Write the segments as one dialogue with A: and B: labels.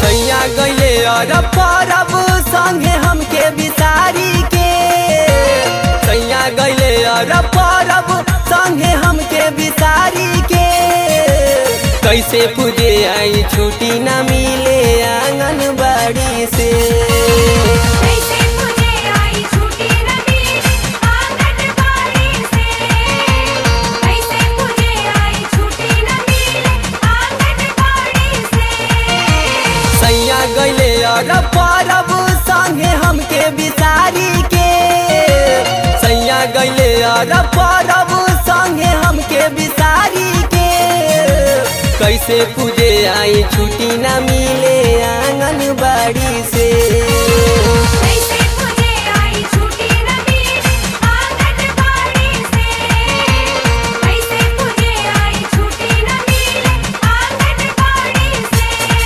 A: सैया गईले और परब संगे हमके बिसारी के सैया गईले और परब संगे हमके बिसारी के कैसे पूजे आई छुट्टी न मिले आंगनबाड़ी से
B: कैसे मुझे आई छुट्टी न मिली आंगनबाड़ी से कैसे मुझे आई छुट्टी न मिली आंगनबाड़ी से
A: सैया गईले और परब संगे हमके बिसारी के सैया गईले और परब संगे हमके बिसारी के कैसे पूजे आई छुट्टी न मिले आंगनबाड़ी से
B: कैसे मुझे आई छुट्टी न मिली आंगनबाड़ी से कैसे मुझे आई छुट्टी न मिली आंगनबाड़ी से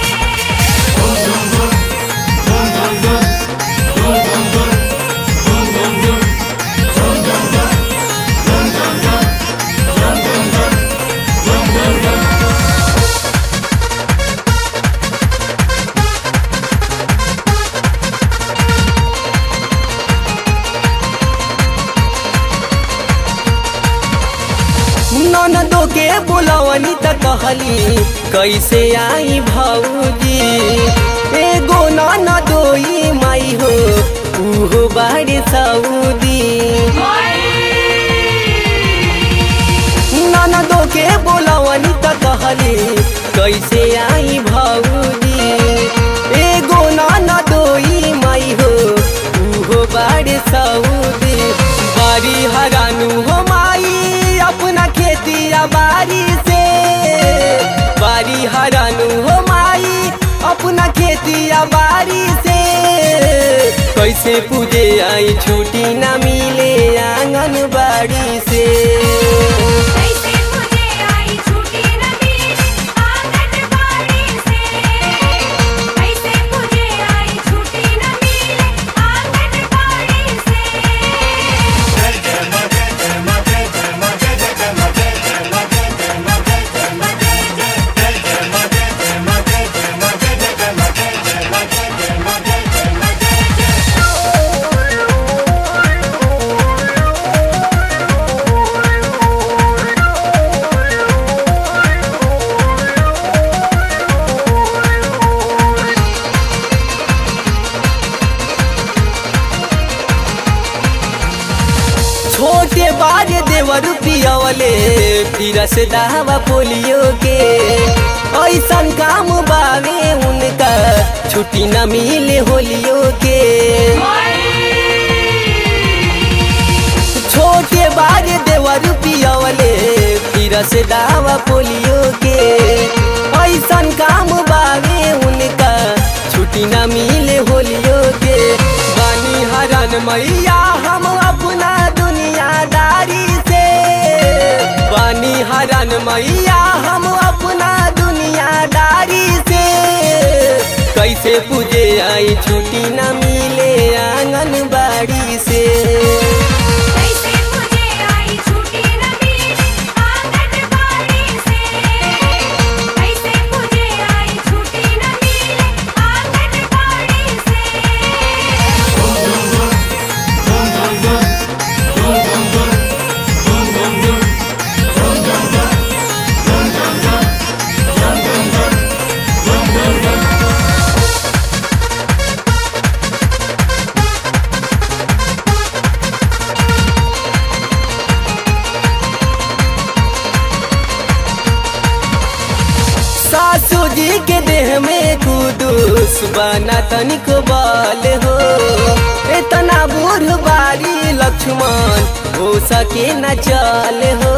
A: ननदो के बुलवनी त कहली कैसे आई भौजी एगो ननदोई माई हो उहो बाड़ी सऊदी ननदो के बुलवनी त कहली कैसे आई भौजी एगो ननदोई माई हो उहो बाड़ी सऊदी बारी हरानू हो माई अपना खेतिया बारी से बारी हरानू हो माई अपना खेतिया बारी से कैसे पूजे आई छुट्टी न मिले आंगनबाड़ी से
B: कैसे मुझे आई छुट्टी न मिली आंगनबाड़ी से कैसे मुझे आई छुट्टी न मिली आंगनबाड़ी से
A: छोटे बारे देवर पियवले फिर से दावा पोलियो के ऐसन काम बावे उनका छुट्टी न मिले होलियो के छोटे बारे देवर पियवले फिर से दावा पोलियो के ऐसन काम बावे उनका छुट्टी न मिले होलियो के बानी हरन मैया हम अपना दुनियादारी से बानी हरन मैया हम अपना दुनियादारी से कैसे पूजे आई छुट्टी न मिले आंगनबाड़ी से
B: कैसे मुझे आई छुट्टी न मिली आंगनबाड़ी से कैसे मुझे आई छुट्टी न मिली आंगनबाड़ी से
A: सासू जी के देह में कुदूस बना तनिक बाल हो इतना बूढ़ बारी लक्ष्मण हो सके न चल हो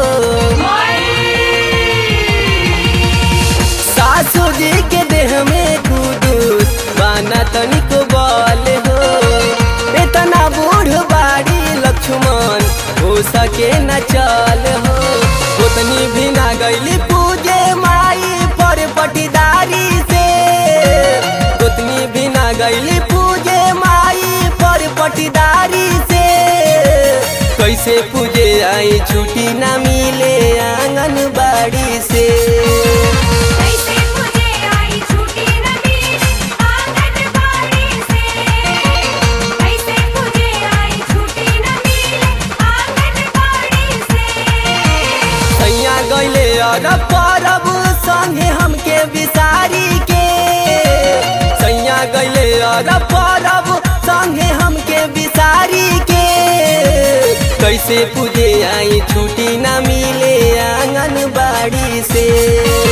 A: सासू जी के देह में कुदूस बना तनिक बाल हो इतना बूढ़ बारी लक्ष्मण हो सके न चल हो उतनी भी ना गईली पूजे माई पर पटीदारी से उतनी भी ना गईली पूजे माई पर पटीदारी से कैसे पूजे आई छुट्टी ना मिले आंगनबाड़ी से
B: कैसे मुझे आई छुट्टी न मिली
A: कैसे पूजे आई छुट्टी ना मिले आंगनबाड़ी से